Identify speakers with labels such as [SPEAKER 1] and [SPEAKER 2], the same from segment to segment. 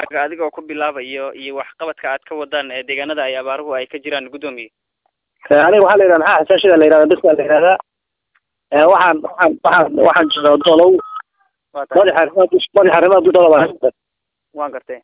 [SPEAKER 1] adigoo ku bilaabayo iyo waxqabadka aad ka wadaan ee deegaanada ay abaaruhu ay ka jiraan guddoomiye
[SPEAKER 2] aniga waxaa la yidhahda maxaa xasaashida la yidhahda dadka la yidhahdaa waxaan waxaan waxaan waxaan joogaa dolow
[SPEAKER 1] waa tahay
[SPEAKER 2] madaxa arrimaha dus madaxa arrimaha dusha baa
[SPEAKER 1] waan gartay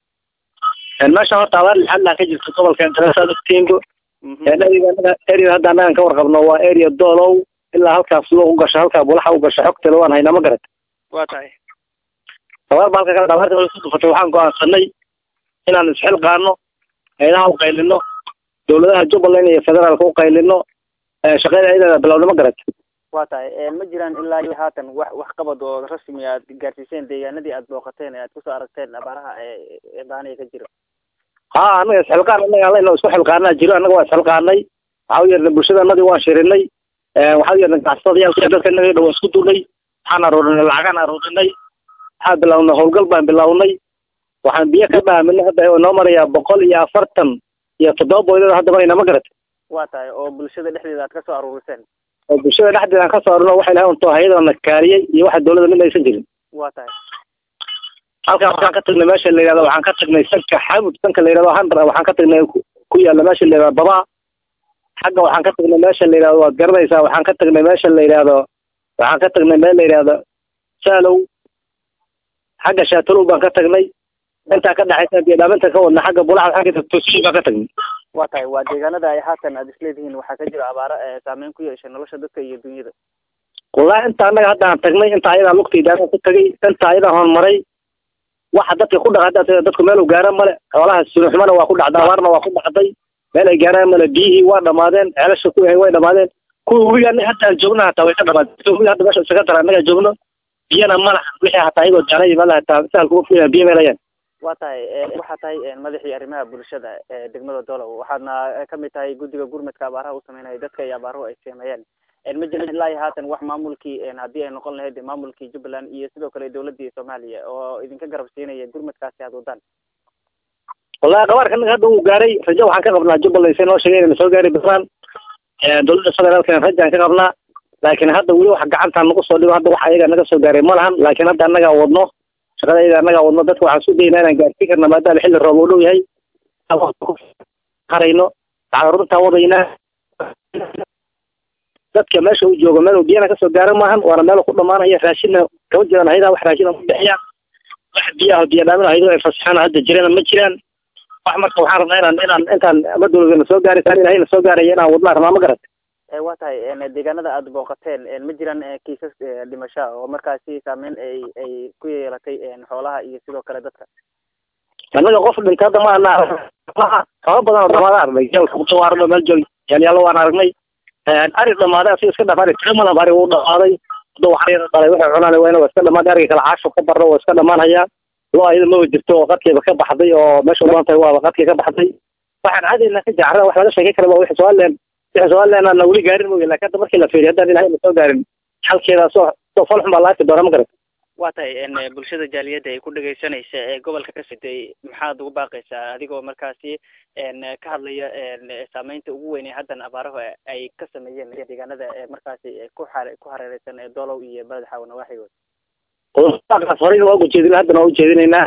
[SPEAKER 2] meesha horta abaar lixaad laa ka jirta gobolka daraasaad ogtiinbo
[SPEAKER 1] Mhm.
[SPEAKER 2] area anaga area hadda annagan ka warqabno waa area dolow ilaa halkaas loo u gasho halkaa bulaxa u gasho xogtale waan haynaa ma garat
[SPEAKER 1] waa tahay
[SPEAKER 2] abaar ba halka kale abaarta markay ku dhufatay waxaan go'aansanay inaan isxilqaano hayadaha u qaylino dowladaha jubbaland iyo federaalka u qaylino shaqada ciidana bilowna ma garat
[SPEAKER 1] waa tahay ma jiraan ilaa iyo haatan wax waxqabad oo rasmi aad gaarsiiseen deegaanadii aad booqateen ee aad kusoo aragteen abaaraha ee ee baaniya ka jira
[SPEAKER 2] ha anaga isxilqaan anaga allayna isku xilqaanaa jiro annaga waa isxilqaanay waxaa u yeernay bulshadanadii waan shirinay waxaa u yeernay ganacsatadayaalka dadka inaga dhan waan isku duulnay waxaan aruurinay lacagaan aruurinay waxaan bilownay howlgal baan bilownay waxaan biyo ka dhaaminay hadda oo noo marayaa boqol iyo afartan iyo toddoba boydada hadda marayna ma garat
[SPEAKER 1] waa tahay oo bulshada dhexdeeda aad kasoo aruuriseen
[SPEAKER 2] oo bulshada dhexdeeda aan ka soo arurno waxa ilahay unto hayadana kaariyey iyo waxa dowladda mid aysan jirin
[SPEAKER 1] waa tahay
[SPEAKER 2] halkan waxaan ka tagnay meesha la yidhahdo waxaan ka tagnay sanka xamud sanka la yidhahdo handra waxaan ka tagnay ku ku yaalla meesha la yidhahdo baba xagga waxaan ka tagnay meesha la yidhahdo waad garanaysaa waxaan ka tagnay meesha la yidhahdo waxaan ka tagnay meel la yidhahdo saalow xagga shaatalow baan ka tagnay intaa ka dhexaysa biydhaaminta ka wadna xagga bulaxa waxaan ka tagnay tosiin baan ka tagnay
[SPEAKER 1] waa tahay waa deegaanada ay haatan aad isleedihiin waxaa ka jira abaaro ee saameyn ku yeeshay nolosha dadka iyo dunyada
[SPEAKER 2] wallahi inta annaga hadda aan tagnay inta ayadaa lugtayda anaa ku tagay inta ayadaa horumaray waxa dadka ku dhaca hadda dadku meel u gaaraan male xoolaha sunuxumana waa ku dhacday abaarna waa ku dhacday meel ay gaaraan male biyihii waa dhamaadeen ceelasha ku yahay way dhamaadeen kuwa webiga anaga hadda aan joogno hataa way ka dhamaadeen kuwa webiga hadda meesha isaga dara annaga joogno biyana ma laha wixii hataa ayagoo jaalay meel hataa sahal kuga fuyaha biyo meelayaan
[SPEAKER 1] waa tahay waxaa tahay madaxii arrimaha bulshada ee degmada dolow waxaadna kamid tahay guddiga gurmadka abaaraha u sameynaya dadka iyo abaaruhu ay sameeyeen ma jirin ilaa iyo haatan wax maamulkii haddii ay noqon lahayd maamulkii jubbaland iyo sidoo kale dowladii soomaaliya oo idinka garab siinaya gurmadkaasi aad wadaan
[SPEAKER 2] wallahi qabaarka anaga hadda uu gaaray rajo waxaan ka qabnaa jubbaland say noo sheegeen na soo gaari doonaan dowladda federaalkana rajaan ka qabnaa laakiin hadda weli wax gacantaan nagu soo dhigo hadda wax ayaga naga soo gaaray ma lahan laakiin hadda annagaa wadno shaqada ayaga annagaa wadno dadka waxaan su daynaa inaan gaarsiin karna maadaama xilli roob u dhow yahay harayno waxaan runtaa wadaynaa dadka meesha uu joogo meel uu biyana kasoo gaaro maahan waana meel ku dhamaanaya raashinna kama jiraan haydaa wax raashin ku bixiyaan wax biyaha biyo dhaamin haydo ay fasaxaan hadda jirana ma jiraan wax marka waxaan rabnaa inaan inaan intaan ama dowladana soo gaari kaan ilahayna soo gaaraya inaan wadnaa rabnaa ma garat
[SPEAKER 1] waa tahay deegaanada aad booqateen ma jiraan kiisas dhimasho oo markaasi saameyn ay ay ku yeelatay xoolaha iyo sidoo kale dadka
[SPEAKER 2] annaga qof dhintay hadda ma ana kaba badan oo dhamaada aragnay jeelka kuto waa aragno meel joog yaalyaalo waan aragnay ari dhamaaday asiga iska dhamaanay timadan ari uu dhamaaday hadda waxaa dhalay waxay cunaan wayna waa iska dhamaanay ariga kale caasho ka barro waa iska dhamaanhayaa loo ayada maba jirto oo qadkeeba ka baxday oo meesha u badan tahay waa qadkii ka baxday waxaan caadayna ka jacra wax laga sheekay kara waa wixii somaliland wixii somaliland aan weli gaarin mooye laakiin hadda markii la fiiriyo haddaan ilahay na soo gaarin xalkeeda soo soo falxun baa la arki doona ma garat
[SPEAKER 1] waa tahay bulshada jaaliyadda ay ku dhegaysanaysa ee gobolka ka siday maxaad ugu baaqaysaa adigoo markaasi ka hadlaya saameynta ugu weyn ee haddan abaarahu ay ka sameeyeen deegaanada markaasi ku xare ku hareereysan ee dolow iyo baled xaawo nawaaxigood
[SPEAKER 2] qodobadaas horeyna waa ujeedina haddana waa ujeedinaynaa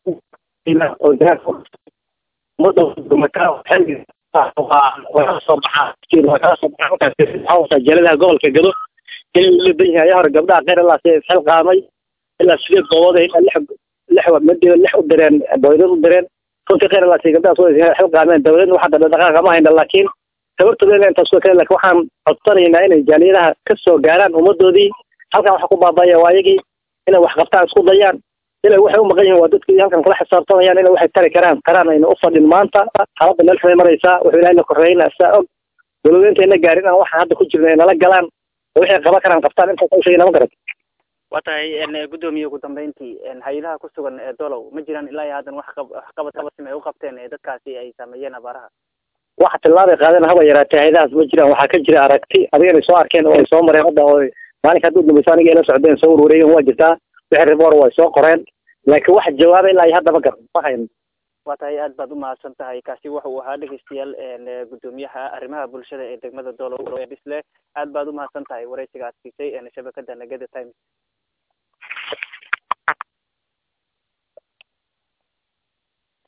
[SPEAKER 2] waa soo baxaa waa soo baxaa jaladaha gobolka gado inay ula dan yahay ayaa hore gabdhaha qeyr ilaa si isxilqaamay ilaa sideed goobood ilaa lix lix madiba lix u direen boydad u direen runtii kheyr ilaa si gabdhahaas way xilqaameen dawladna waxaa dhaqdhaqaaqa kama hayna laakiin tabartooda ina intaas way kale laakiin waxaan codsanaynaa inay jaaliyadaha ka soo gaaraan ummadoodii halkan waxa ku baabaya waa ayagii inay wax qabtaan isku dayaan inay waxay u maqan yihiin waa dadkii halkan kala xisaabtamayaan inay waxay tari karaan karaan ayna u fadhin maanta xaaladda meel xumay maraysaa wuxuu ilahay na korreeyna saa og dowladda intayna gaarin aan waxaan hadda ku jirna ay nala galaan waxay qaban karaan qabtaan intaas u sheegay nama garat
[SPEAKER 1] waa tahay guddoomiye ugu dambeyntii hay-adaha ku sugan ee dolow ma jiraan ilaa iyo haddan wax waxqabad qabasim ay u qabteen ee dadkaasi ay saameeyeen abaaraha
[SPEAKER 2] waxa tillaabay qaadeen haba yaraatee hay-adahaas ma jiraan waxaa ka jira aragti adiga inay soo arkeen oo ay soo mareen hadda oo maalinka hadduu dambaysa aniga ila socdeen soo warwareegen waa jirtaa wixii riboor way soo qoreen laakiin wax jawaaba ilaa iyo hadda ma garan ma hayn
[SPEAKER 1] waa tahay aad baad umahadsan tahay kaasi waxa uu ahaa dhegeystayaal guddoomiyaha arrimaha bulshada ee degmada dolow bisle aad baad umahadsan tahay wareysiga aad siisay shabakada nagada times